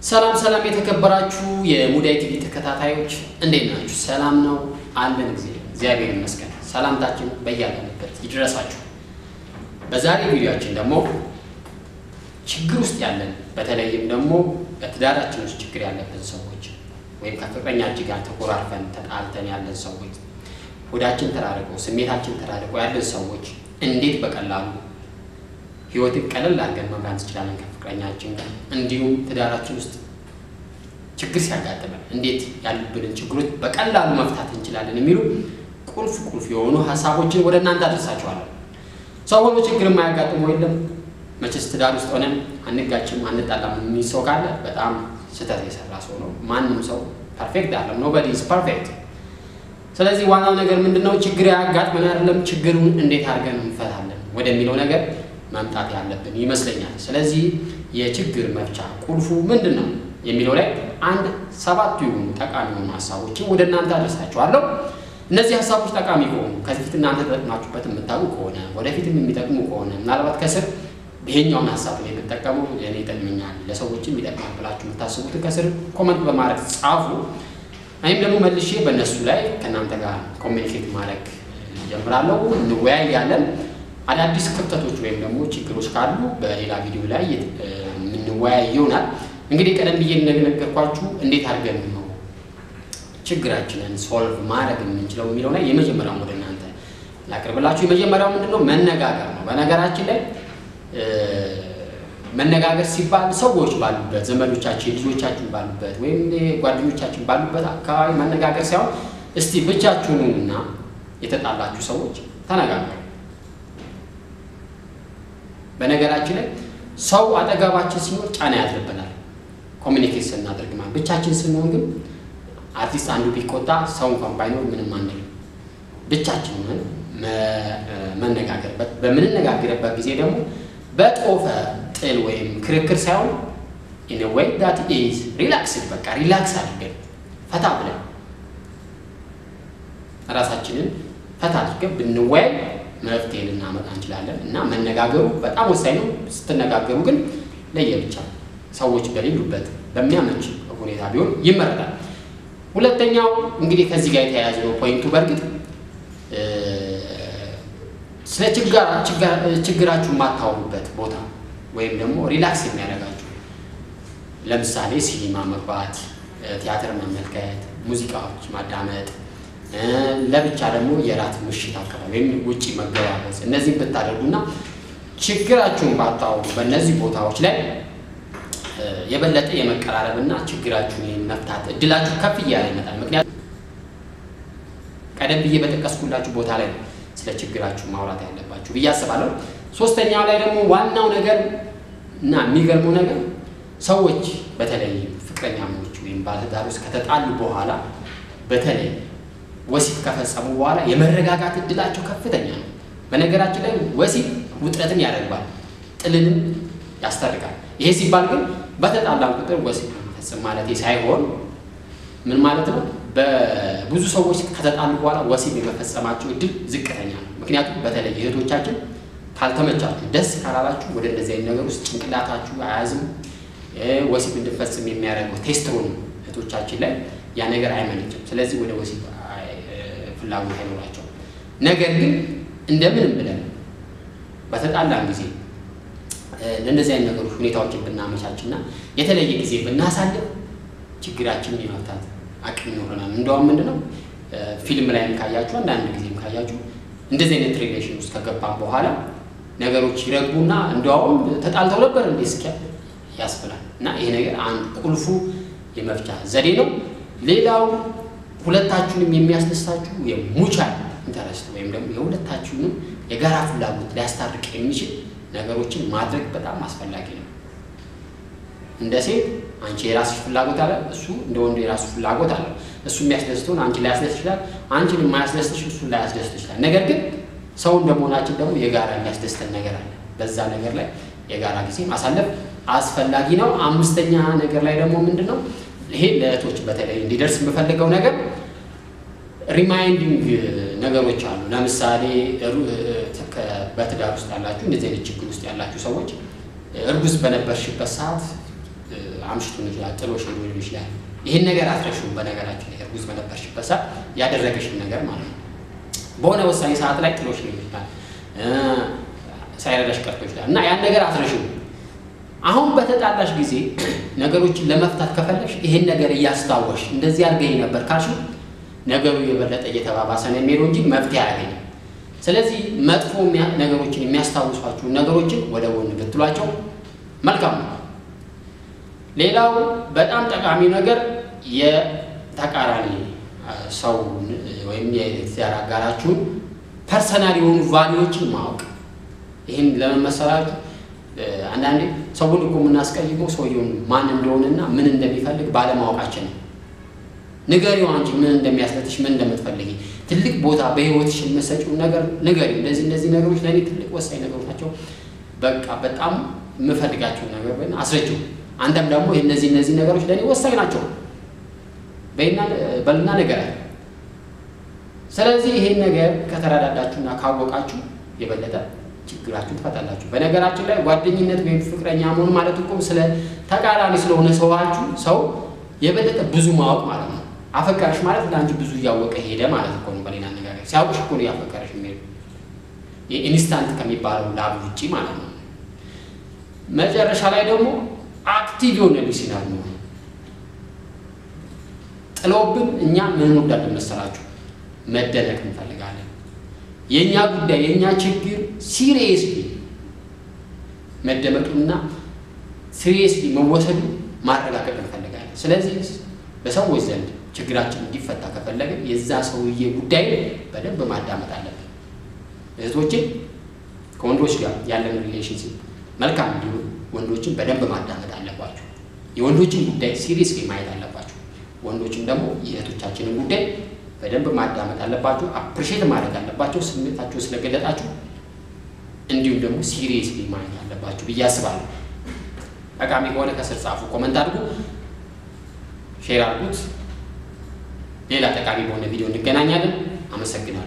ሰላም ሰላም የተከበራችሁ የሙዳይ ቲቪ ተከታታዮች እንዴት ናችሁ? ሰላም ነው አለን ጊዜ እግዚአብሔር ይመስገን። ሰላምታችን በያለንበት ይድረሳችሁ። በዛሬ ቪዲዮአችን ደግሞ ችግር ውስጥ ያለን በተለይም ደግሞ በትዳራችን ውስጥ ችግር ያለብን ሰዎች ወይም ከፍቅረኛችን ጋር ተኮራርፈን ተጣልተን ያለን ሰዎች ሆዳችን ተራርቀው ስሜታችን ተራርቀው ያለን ሰዎች እንዴት በቀላሉ ህይወትን ቀለል አድርገን መምራት እንችላለን ከፍቅረኛችን ጋር እንዲሁም ትዳራችን ውስጥ ችግር ሲያጋጥመን እንዴት ያሉብንን ችግሮች በቀላሉ መፍታት እንችላለን የሚሉ ቁልፍ ቁልፍ የሆኑ ሀሳቦችን ወደ እናንተ አደርሳችኋለሁ። ሰው ሆኖ ችግር የማያጋጥመው የለም። መቼስ ትዳር ውስጥ ሆነን አንጋጭም አንጣላም የሚል ሰው ካለ በጣም ስህተት የሰራ ሰው ነው። ማንም ሰው ፐርፌክት አለም ኖበዲ ኢዝ ፐርፌክት። ስለዚህ ዋናው ነገር ምንድን ነው? ችግር ያጋጥመን አይደለም ችግሩን እንዴት አድርገን እንፈታለን ወደሚለው ነገር መምጣት ያለብን ይመስለኛል። ስለዚህ የችግር መፍቻ ቁልፉ ምንድን ነው የሚለው ላይ አንድ ሰባቱ የሆኑ ጠቃሚ የሆኑ ሀሳቦችን ወደ እናንተ አደርሳችኋለሁ። እነዚህ ሀሳቦች ጠቃሚ ከሆኑ ከዚህ ፊት እናንተ ተጠቅማችሁበት የምታውቁ ከሆነ ወደፊትም የሚጠቅሙ ከሆነ ምናልባት ከስር ይሄኛውን ሀሳብ ነው የምጠቀመው እኔ ይጠቅመኛል ለሰዎችም ይጠቅማል ብላችሁ የምታስቡትን ከስር ኮመንት በማድረግ ጻፉ። እኔም ደግሞ መልሼ በእነሱ ላይ ከእናንተ ጋር ኮሚኒኬት ማድረግ ጀምራለሁ። እንወያያለን። አዳዲስ ክፍተቶች ወይም ደግሞ ችግሮች ካሉ በሌላ ቪዲዮ ላይ የምንወያይ ይሆናል። እንግዲህ ቀደም ብዬ እንደነገርኳችሁ እንዴት አድርገን ነው ችግራችንን ሶልቭ ማድረግ የምንችለው የሚለው ላይ የመጀመሪያው ወደ እናንተ ላቅርብላችሁ። የመጀመሪያው ምንድን ነው? መነጋገር ነው። በነገራችን ላይ መነጋገር ሲባል ሰዎች ባሉበት፣ ዘመዶቻችን፣ ልጆቻችን ባሉበት ወይም ጓደኞቻችን ባሉበት አካባቢ መነጋገር ሳይሆን እስቲ ብቻችሁንና የተጣላችሁ ሰዎች ተነጋገሩ። በነገራችን ላይ ሰው አጠገባችን ሲኖር ጫና ያድርብናል። ኮሚኒኬት ስናደርግ ማለት ብቻችን ስንሆን ግን አርቲስት አንዱ ቢቆጣ ሰው እንኳን ባይኖር ምንም አንልም። ብቻችን ሆነን መነጋገር በምንነጋገርበት ጊዜ ደግሞ በጦፈ ጥል ወይም ክርክር ሳይሆን ኢን ወይ ዳት ኢዝ ሪላክስ በቃ ሪላክስ አድርገን ፈታ ብለን ራሳችንን ፈታ አድርገን ብንወያይ መፍትሄ ልናመጣ እንችላለን። እና መነጋገሩ በጣም ወሳኝ ነው። ስትነጋገሩ ግን ለየብቻ ሰዎች በሌሉበት በሚያመች ሁኔታ ቢሆን ይመረጣል። ሁለተኛው እንግዲህ ከዚህ ጋር የተያያዘ ነው ፖይንቱ። በእርግጥ ስለ ችግራችሁ የማታወሩበት ቦታ ወይም ደግሞ ሪላክስ የሚያደርጋችሁ ለምሳሌ ሲኒማ መግባት፣ ቲያትር መመልከት፣ ሙዚቃዎች ማዳመጥ ለብቻ ደግሞ የራት ምሽት አካባቢ ወይም ውጭ መገባበዝ እነዚህም ብታደርጉና ችግራችሁን ባታወሩ በእነዚህ ቦታዎች ላይ የበለጠ የመቀራረብና ችግራችሁን የመፍታት እድላችሁ ከፍ እያለ ይመጣል። ምክንያቱም ቀደም ብዬ በጠቀስኩላችሁ ቦታ ላይ ነው ስለ ችግራችሁ ማውራት ያለባችሁ ብዬ አስባለሁ። ሶስተኛው ላይ ደግሞ ዋናው ነገር እና የሚገርመው ነገር ሰዎች በተለይ ፍቅረኛሞች ወይም ባለትዳሮች ከተጣሉ በኋላ በተለይ ወሲብ ከፈጸሙ በኋላ የመረጋጋት እድላቸው ከፍተኛ ነው። በነገራችን ላይ ወሲብ ውጥረትን ያደርጋል፣ ጥልንም ያስታርቃል። ይሄ ሲባል ግን በተጣላን ቁጥር ወሲብ መፈጸም ማለት ሳይሆን ምን ማለት ነው? በብዙ ሰዎች ከተጣሉ በኋላ ወሲብ የመፈጸማቸው እድል ዝቅተኛ ነው። ምክንያቱም በተለይ እህቶቻችን ካልተመቻችሁ፣ ደስ ካላላችሁ ወደ እንደዚህ አይነት ነገር ውስጥ ጭንቅላታችሁ አያዝም። ወሲብ እንድፈጽም የሚያደርገው ቴስትሮን እህቶቻችን ላይ ያ ነገር አይመነጭም። ስለዚህ ወደ ወሲብ ፍላጎት አይኖራቸውም። ነገር ግን እንደምንም ብለን በተጣላን ጊዜ ለእንደዚህ አይነት ነገሮች ሁኔታዎችን ብናመቻችና የተለየ ጊዜ ብናሳልፍ ችግራችንን የመፍታት አቅም ይኖረናል። እንደውም ምንድነው ፊልም ላይም ካያችሁ አንዳንድ ጊዜም ካያችሁ እንደዚህ አይነት ሪሌሽን ውስጥ ከገባን በኋላ ነገሮች ይረግቡና እንደውም ተጣልተው ነበር እንዴ እስኪያ ያስብላል። እና ይሄ ነገር አንድ ቁልፉ የመፍቻ ዘዴ ነው። ሌላው ሁለታችሁንም የሚያስደስታችሁ የሙቻል ኢንተረስት ወይም ደግሞ የሁለታችሁንም የጋራ ፍላጎት ሊያስታርቅ የሚችል ነገሮችን ማድረግ በጣም አስፈላጊ ነው። እንደ ሴት አንቺ የራስሽ ፍላጎት አለ፣ እሱ እንደ ወንዱ የራሱ ፍላጎት አለ። እሱ የሚያስደስተውን አንቺ ላያስደስት ይችላል፣ አንቺን የማያስደስትሽ እሱ ላያስደስት ይችላል። ነገር ግን ሰው እንደመሆናችን ደግሞ የጋራ የሚያስደስተን ነገር አለ። በዛ ነገር ላይ የጋራ ጊዜ ማሳለፍ አስፈላጊ ነው። አምስተኛ ነገር ላይ ደግሞ ምንድን ነው ይሄ ለእህቶች በተለይ እንዲደርስ የምፈልገው ነገር ሪማይንዲንግ ነገሮች አሉ። ለምሳሌ በትዳር ውስጥ ያላችሁ እንደዚህ አይነት ችግር ውስጥ ያላችሁ ሰዎች እርጉዝ በነበርሽበት ሰዓት አምሽቶ ሊሆን ይችላል፣ ጥሎሽ ሊሆን ይችላል። ይህን ነገር አትረሺውም። በነገራችን ላይ እርጉዝ በነበርሽበት ሰዓት ያደረገሽን ነገር ማለት ነው። በሆነ ወሳኝ ሰዓት ላይ ጥሎሽ ሊሆን ይችላል፣ ሳይረዳሽ ቀርቶ ይችላል እና ያን ነገር አትረሺውም። አሁን በተጣላሽ ጊዜ ነገሮችን ለመፍታት ከፈለግሽ ይሄን ነገር እያስታወሽ እንደዚህ አድርገኝ ነበር ካልሽው ነገሩ የበለጠ እየተባባሰ ነው የሚሄደው እንጂ መፍትሄ አያገኝም። ስለዚህ መጥፎ ነገሮችን የሚያስታውሷችሁ ነገሮችን ወደ ጎን ብትሏቸው መልካም ነው። ሌላው በጣም ጠቃሚ ነገር የተቃራኒ ሰው ወይም የትዳር አጋራችሁን ፐርሰናል የሆኑ ቫሊዎችን ማወቅ። ይህን ለመመሰላችሁ አንዳንዴ ሰውን እኮ የምናስቀይመው ሰውየውን ማን እንደሆነና ምን እንደሚፈልግ ባለማወቃችን ነው። ንገሪው አንቺ ምን እንደሚያስለጥሽ ምን እንደምትፈልጊ ትልቅ ቦታ በህይወትሽ የምትሰጪውን ነገር ንገሪ። እንደዚህ እነዚህ ነገሮች ለእኔ ትልቅ ወሳኝ ነገሮች ናቸው፣ በቃ በጣም የምፈልጋቸው ነገር ወይ አስረጅው። አንተም ደግሞ እነዚህ እነዚህ ነገሮች ለእኔ ወሳኝ ናቸው በልና ነገር አለ። ስለዚህ ይሄን ነገር ከተረዳዳችሁና ካወቃችሁ የበለጠ ችግራችሁን ትፈታላችሁ። በነገራችን ላይ ጓደኝነት ወይም ፍቅረኛ መሆን ማለት እኮ ስለ ተቃራኒ ስለሆነ ሰዋችሁ ሰው የበለጠ ብዙ ማወቅ ማለት ነው። አፈቀረሽ ማለት ለአንቺ ብዙ እያወቀ ሄደ ማለት እኮ ነው። በሌላ አነጋገር ሲያውቅሽ እኮ ነው ያፈቀረሽ የሚሄዱ የኢንስታንት ከሚባለው ላብ ውጪ ማለት ነው። መጨረሻ ላይ ደግሞ አክቲቭ የሆነ ሊሲናል ነው። ጥለውብን እኛ ምን እንወዳለን መሰላችሁ? መደነቅ እንፈልጋለን። የእኛ ጉዳይ የእኛ ችግር ሲሪየስሊ መደመጡና ሲሪየስሊ መወሰዱ ማረጋገጥ እንፈልጋለን። ስለዚህ በሰዎች ዘንድ ችግራችን እንዲፈታ ከፈለግን የዛ ሰውዬ ጉዳይ በደንብ ማዳመጥ አለብን። እህቶችን ከወንዶች ጋር ያለን ሪሌሽንሽፕ መልካም እንዲሆን ወንዶችን በደንብ ማዳመጥ አለባቸው። የወንዶችን ጉዳይ ሲሪየስሊ ማየት አለባቸው። ወንዶችም ደግሞ የእህቶቻችንን ጉዳይ በደንብ ማዳመጥ አለባቸው። አፕሪሼት ማድረግ አለባቸው ስሜታቸው ስለገለጣችሁ፣ እንዲሁም ደግሞ ሲሪየስሊ ማየት አለባቸው ብዬ አስባለሁ። ጠቃሚ ከሆነ ከስር ጻፉ፣ ኮመንት አድርጉ፣ ሼር አድርጉት። ሌላ ጠቃሚ በሆነ ቪዲዮ እንገናኛለን። አመሰግናለሁ።